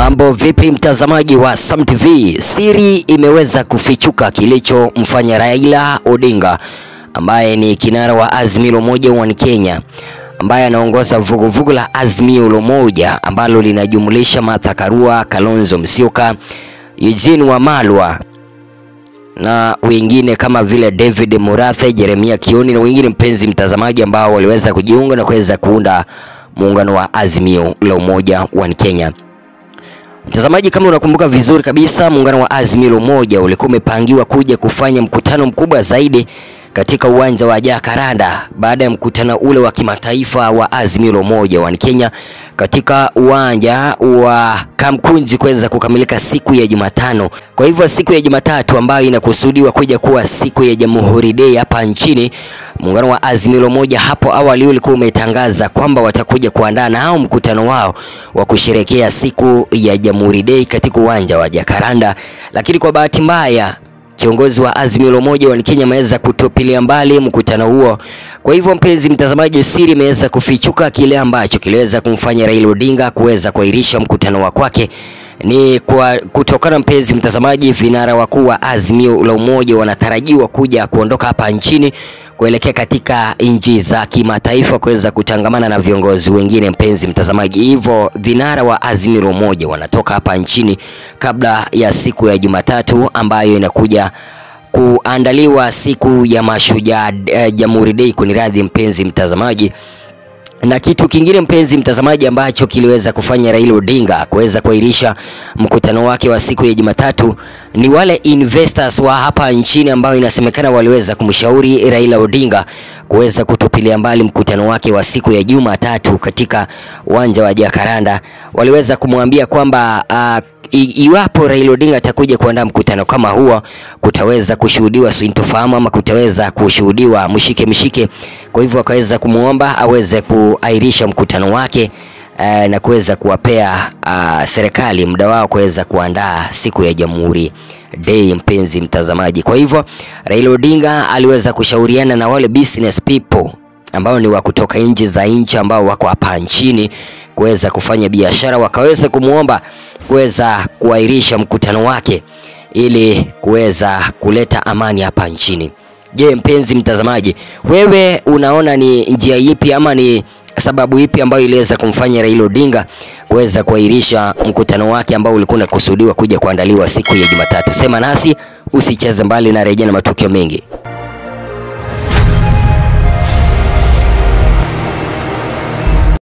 Mambo vipi mtazamaji wa Sam TV? Siri imeweza kufichuka kilichomfanya Raila Odinga ambaye ni kinara wa Azimio la Umoja wa Kenya ambaye anaongoza vuguvugu la Azimio la Umoja ambalo linajumulisha Martha Karua, Kalonzo Musyoka, Eugene Wamalwa na wengine kama vile David Murathe, Jeremia Kioni na wengine, mpenzi mtazamaji, ambao waliweza kujiunga na kuweza kuunda muungano wa Azimio la Umoja wa Kenya. Mtazamaji, kama unakumbuka vizuri kabisa, muungano wa Azimio la Umoja ulikuwa umepangiwa kuja kufanya mkutano mkubwa zaidi katika uwanja wa Jacaranda baada ya mkutano ule wa kimataifa wa Azimio la Umoja wa Kenya katika uwanja wa Kamkunji kuweza kukamilika siku ya Jumatano. Kwa hivyo siku ya Jumatatu ambayo inakusudiwa kuja kuwa siku ya Jamhuri Day hapa nchini, muungano wa Azimio la Umoja hapo awali ulikuwa umetangaza kwamba watakuja kuandaa nao mkutano wao wa kusherehekea siku ya Jamhuri Day katika uwanja wa Jacaranda, lakini kwa bahati mbaya kiongozi wa Azimio la Umoja wa Kenya ameweza kutupilia mbali mkutano huo. Kwa hivyo, mpenzi mtazamaji, siri imeweza kufichuka, kile ambacho kiliweza kumfanya Raila Odinga kuweza kuahirisha mkutano wa kwake ni kwa kutokana, mpenzi mtazamaji, vinara wakuu wa Azimio la Umoja wanatarajiwa kuja kuondoka hapa nchini kuelekea katika nchi za kimataifa kuweza kutangamana na viongozi wengine, mpenzi mtazamaji. Hivyo vinara wa Azimio la Umoja wanatoka hapa nchini kabla ya siku ya Jumatatu ambayo inakuja kuandaliwa siku ya Mashujaa eh, Jamhuri Day, kuniradhi mpenzi mtazamaji na kitu kingine mpenzi mtazamaji, ambacho kiliweza kufanya Raila Odinga kuweza kuahirisha mkutano wake wa siku ya Jumatatu ni wale investors wa hapa nchini ambao inasemekana waliweza kumshauri Raila Odinga kuweza kutupilia mbali mkutano wake wa siku ya Jumatatu katika uwanja wa Jacaranda. Waliweza kumwambia kwamba uh, iwapo Raila Odinga atakuja kuandaa mkutano kama huo, kutaweza kushuhudiwa sintofahamu ama kutaweza kushuhudiwa mshike mshike. Kwa hivyo akaweza kumwomba aweze kuahirisha mkutano wake eh, na kuweza kuwapea uh, serikali muda wao kuweza kuandaa siku ya Jamhuri Day, mpenzi mtazamaji. Kwa hivyo Raila Odinga aliweza kushauriana na wale business people ambao ni wa kutoka nchi za nchi ambao wako hapa nchini kuweza kufanya biashara, wakaweza kumwomba kuweza kuahirisha mkutano wake ili kuweza kuleta amani hapa nchini. Je, mpenzi mtazamaji, wewe unaona ni njia ipi ama ni sababu ipi ambayo iliweza kumfanya Raila Odinga kuweza kuahirisha mkutano wake ambao ulikuwa unakusudiwa kuja kuandaliwa siku ya Jumatatu? Sema nasi, usicheze mbali na rejea na matukio mengi.